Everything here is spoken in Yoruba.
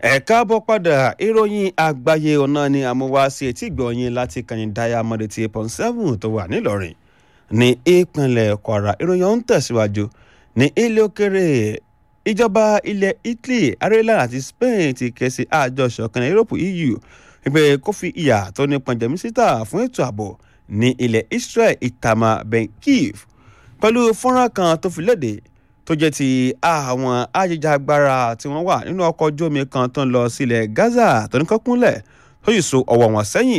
ẹ káàbọ̀ padà ìròyìn àgbáyé ọ̀nà ni àmúwá sí etí ìgbọ̀nyìn láti kàyìn diamond eighty eight point seven tó wà nílọrin ní ìpínlẹ̀ kwara ìròyìn ọ̀hún tẹ̀síwájú ní ilé òkèrè ìjọba ilẹ̀ italy ireland àti spain ti ké sí àjọ ìṣọ̀kan europe eu wípé kó fi ìyà tó ní pọ̀njẹ́mísítà fún ètò ààbò ní ilẹ̀ israel itamar ben-kiv pẹ̀lú fọ́nrán kan tó fi léde tó jẹ́ ti àwọn ajìjàgbara tí wọ́n wà nínú ọkọ̀ ojú omi kan tó ń lọ sílẹ̀ gaza tó ní kọ́kúnlẹ̀ tó yìí so ọwọ́ wọn sẹ́yìn